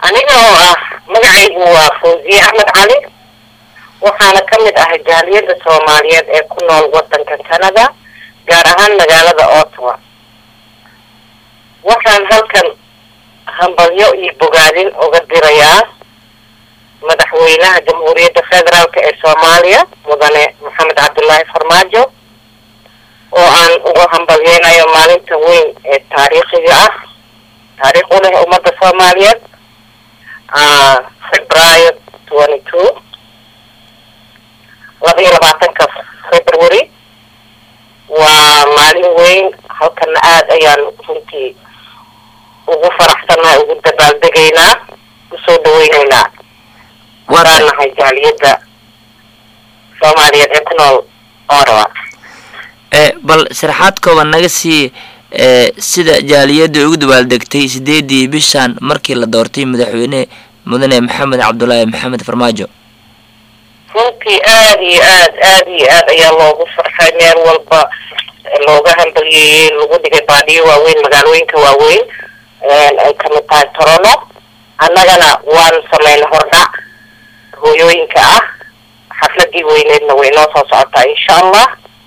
aniga oo ah magacaygu waa fawziye axmed cali waxaana ka mid ahay jaaliyadda soomaaliyeed ee ku nool waddanka canada gaar ahaan magaalada ottawa waxaan halkan hambalyo iyo bogaadin uga dirayaa madaxweynaha jamhuuriyadda federaalk ee soomaaliya mudane maxamed cabdullaahi farmaajo oo aan uga hambalyeynayo maalinta weyn ee taariikhiga ah taariikh u leh ummadda soomaaliyeed februaayo twenty two laba iyo labaatanka february waa maalin weyn halkana aada ayaan runtii ugu faraxsannahay ugu dabaaldegaynaa usoo dhaweyneynaa waraan nahay jaaliyadda soomaaliyeed ee ku nool orawa bal sharaxaad kooban naga sii sida jaaliyadda ugu dabaaldegtay sideedii bishan markii la doortay madaxweyne mudane maxamed cabdulaahi maxamed farmaajo runtii aada iyo aad aada iyo aad ayaa loogu farxay meel walba looga hambalyeeyey lagu dhigay baadiyo waaweyn magaalooyinka waaweyn ay kamid tahay torono annagana waan sameynay hordhac hooyooyinka ah xafladii weyneedna way noo soo socotaa insha allah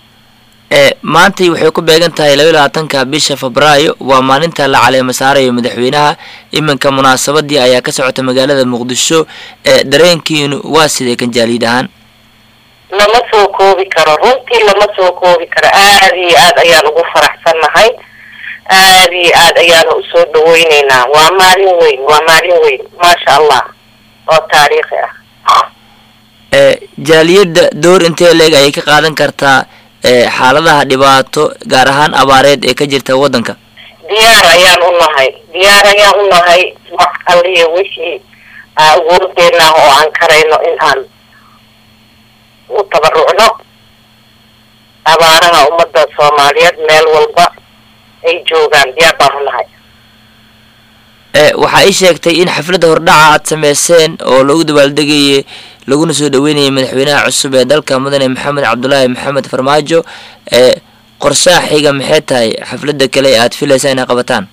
maantay waxay ku beegan tahay laba iyo labaatanka bisha febraayo waa maalinta la caleema saarayo madaxweynaha iminka munaasabadii ayaa ka socota magaalada muqdisho dareenkiinu waa sidee kan jaaliyad ahaan lama soo koobi karo runtii lama soo koobi karo aada iyo aad ayaan ugu faraxsannahay aada iyo aad ayaanu usoo dhaweyneynaa waa maalin weyn waa maalin weyn maasha allah oo taariikhi ah jaaliyadda door intee leeg ayay ka qaadan kartaa xaaladaha dhibaato gaar ahaan abaareed ee ka jirta waddanka diyaar ayaan u nahay diyaar ayaan u nahay wax alliya wixii awoodeenah oo aan karayno in aan u tabarucno abaaraha ummadda soomaaliyeed meel walba ay joogaan diyaar baan u nahay waxaa ii sheegtay in xafladda hordhaca aad sameyseen oo lagu dabaaldegayay laguna soo dhaweynayay madaxweynaha cusub ee dalka mudane maxamed cabdulaahi maxamed farmaajo ee qorshaha xiga maxay tahay xafladda kale ee aad filaysaa inay qabataan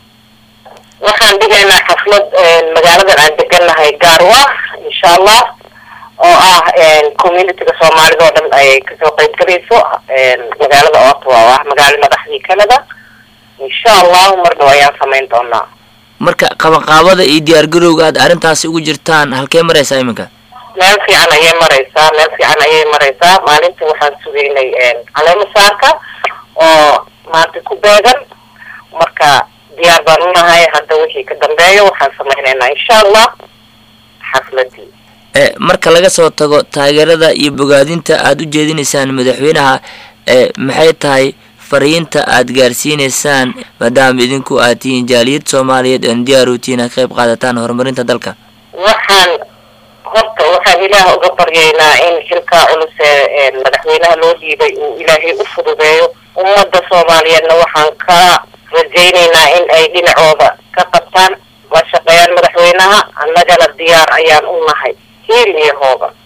waxaan dhigaynaa xaflad magaaladan aan degannahay gaarwa insha allah oo ah communityga soomaalida oo dhan ay kasoo qeyb galayso magaalada ottawa oo ah magaalo madaxdii canada insha allahu mar dhow ayaan samayn doonaa marka qabanqaabada iyo diyaargarowga aad arrintaasi ugu jirtaan halkee maraysaa iminka meel fiican ayay maraysaa meel fiican ayay maraysaa maalinta waxaan sugaynay caleema saarka oo maanta ku beegan marka diyaar baan unahay hadda wixii ka dambeeya waxaan samaynaynaa insha allah xafladii marka laga soo tago taageerada iyo bogaadinta aada u jeedinaysaan madaxweynaha maxay tahay fariinta aad gaarsiineysaan maadaama idinku aad tihiin jaaliyad soomaaliyeed oon diyaar u tihiin aad qayb qaadataan horumarinta dalka waxaan horta waxaan ilaah uga baryaynaa in xilkaa culus ee madaxweynaha loo dhiibay uu ilaahay u fududeeyo ummadda soomaaliyeedna waxaan ka rajaynaynaa in ay dhinacooda ka qabtaan la shaqeeyaan madaxweynaha annagana diyaar ayaan u nahay hiil iyo hooba